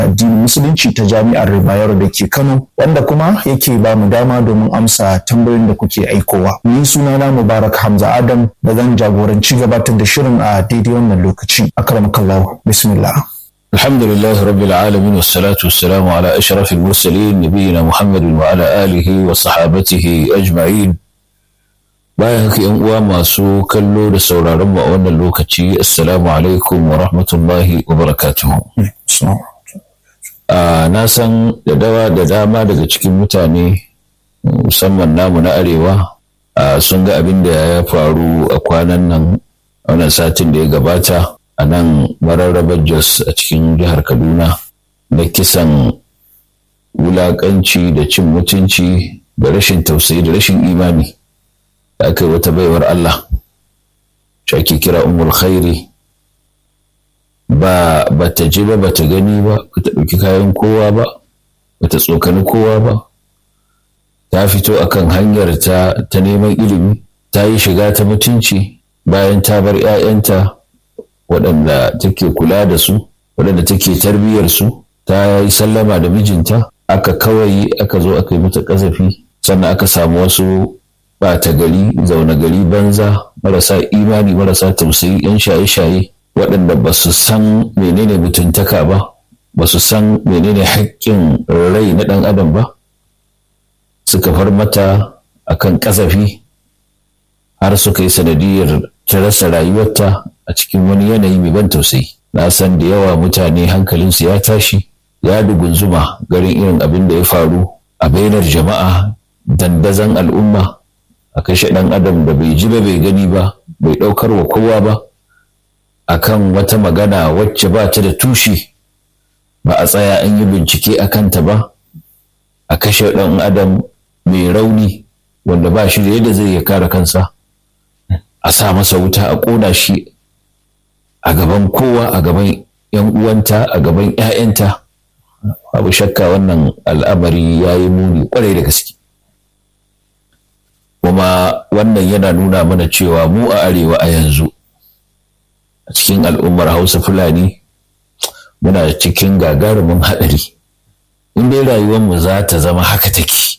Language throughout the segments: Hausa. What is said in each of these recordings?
addinin musulunci ta jami'ar Bayero da ke Kano wanda kuma yake ba mu dama domin amsa tambayoyin da kuke aikowa. Ni sunana Mubarak Hamza Adam da zan jagoranci gabatar da shirin a daidai wannan lokaci. Akramakallahu bismillah. الحمد لله رب العالمين والصلاة والسلام على أشرف المرسلين نبينا محمد وعلى آله وصحابته أجمعين bayan haka yan uwa masu kallo da sauraron mu a wannan lokaci assalamu alaikum wa rahmatullahi wa barakatuhu na san da dawa da dama daga cikin mutane musamman namu na arewa sun ga abin da ya faru a kwanan nan wannan satin da ya gabata a nan mararrabar jos a cikin jihar kaduna na kisan wulakanci da cin mutunci da rashin tausayi da rashin imani da aka yi wata baiwar Allah ake kira umul khairi ba ba ta ji ba ba ta gani ba ba ta ɗauki kayan kowa ba ba ta tsokani kowa ba ta fito akan hanyar ta ta neman ilimi ta yi shiga ta mutunci bayan ta bar 'ya'yanta waɗanda take kula da su waɗanda take tarbiyyar su ta yi sallama da mijinta aka kawai aka zo aka yi mata ƙazafi sannan aka samu wasu ɓata gari zaune gari banza marasa imani marasa tausayi yan shaye-shaye waɗanda ba su san menene mutuntaka ba ba su san menene haƙƙin rai na ɗan adam ba suka far mata akan ƙazafi har suka yi sanadiyar ta rasa rayuwarta a cikin wani yanayi mai ban tausayi na san da yawa mutane hankalinsu ya tashi ya dugunzuma garin irin abin da ya faru a bainar jama'a dandazon al'umma a kashe ɗan adam da bai ji ba bai gani ba bai ɗaukar wa kowa ba akan wata magana wacce ba ta da tushe ba a tsaya an yi bincike a kanta ba a kashe ɗan adam mai rauni wanda ba shi da yadda zai ya kare kansa a sa masa wuta a ƙona shi a gaban kowa a gaban 'yan uwanta a gaban 'ya'yanta babu shakka wannan al'amari ya yi muni kwarai da gaske kuma wannan yana nuna mana cewa mu a arewa a yanzu a cikin al'ummar hausa fulani muna cikin gagarumin haɗari in dai rayuwarmu za ta zama haka take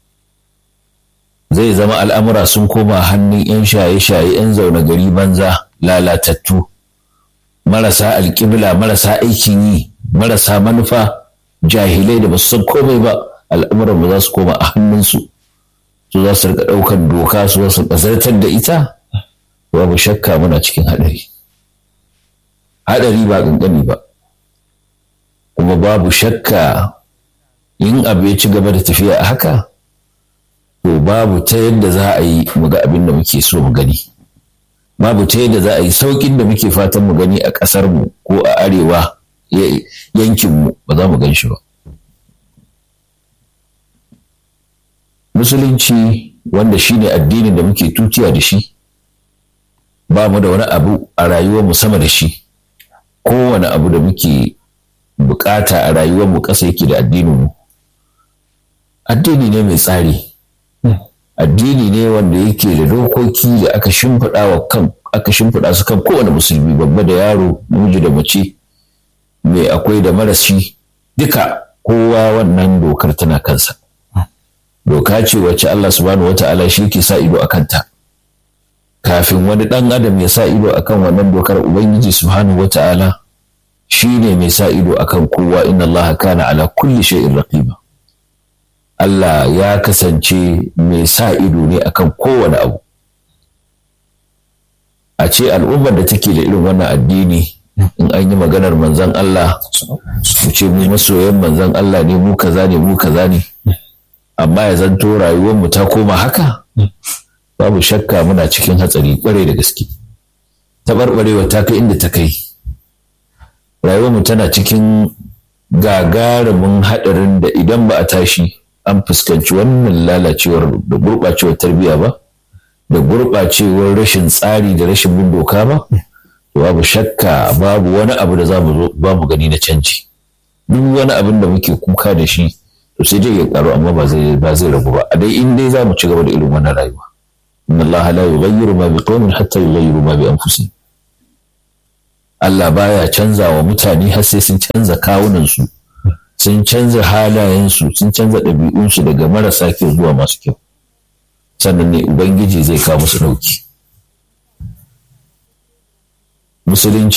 zai zama al'amura sun koma hannun 'yan shaye-shaye 'yan zaune gari banza lalatattu marasa alƙibla marasa aikin yi marasa manufa jahilai da ba su san komai ba al'amuranmu za su koma a hannunsu su za su rika ɗaukar doka su za su zartar da ita babu shakka muna cikin haɗari haɗari ba ƙanƙani ba kuma babu shakka in abu ya ci gaba da tafiya a haka to babu ta yadda za a yi mu ga abin da muke so mu gani babu ta yadda za a yi sauƙin da muke fatan mu gani a ƙasarmu ko a arewa yankinmu ba za mu gan shi ba musulunci wanda shi ne addinin da muke tutiya da shi ba mu da wani abu a rayuwarmu sama da shi kowane abu da muke bukata a rayuwarmu ƙasa yake da addininmu addini ne mai tsari addini ne wanda yake da dokoki da aka shimfiɗa wa kan aka shimfiɗa su kan kowane musulmi babba da yaro namiji da mace mai akwai da marashi duka kowa wannan dokar tana kansa doka ce wacce Allah subhanahu wata'ala shi ke sa ido a kanta kafin wani ɗan adam ya sa ido akan wannan dokar ubangiji subhanahu wata'ala shi ne mai sa ido akan kowa inna Allah kana ala kulli shay'in raqiba Allah ya kasance mai sa ido ne akan kowane abu a ce al'ummar da take da irin wannan addini in an yi maganar manzan Allah su ce mu masoyan manzan Allah ne mu kaza ne mu kaza ne amma ya zanto rayuwarmu ta koma haka babu shakka muna cikin hatsari kwarai da gaske taɓarɓarewa ta kai inda ta kai rayuwarmu tana cikin gagarumin haɗarin da idan ba a tashi an fuskanci wannan lalacewar da gurɓacewar tarbiyya ba da gurɓacewar rashin tsari da rashin bin doka ba babu shakka babu wani abu da za mu ba mu gani na canji duk wani abin da muke kuka da shi to sai dai ya karu amma ba zai ba zai ragu ba a dai in dai za mu ci gaba da irin wannan rayuwa inna Allah la yughayyiru ma bi qaumin hatta yughayyiru ma bi anfusihim Allah baya canza wa mutane har sai sun canza kawunan su sun canza halayensu sun canza ɗabi'unsu daga marasa kyau zuwa masu kyau sannan ne ubangiji zai kawo musu ɗauki musulunci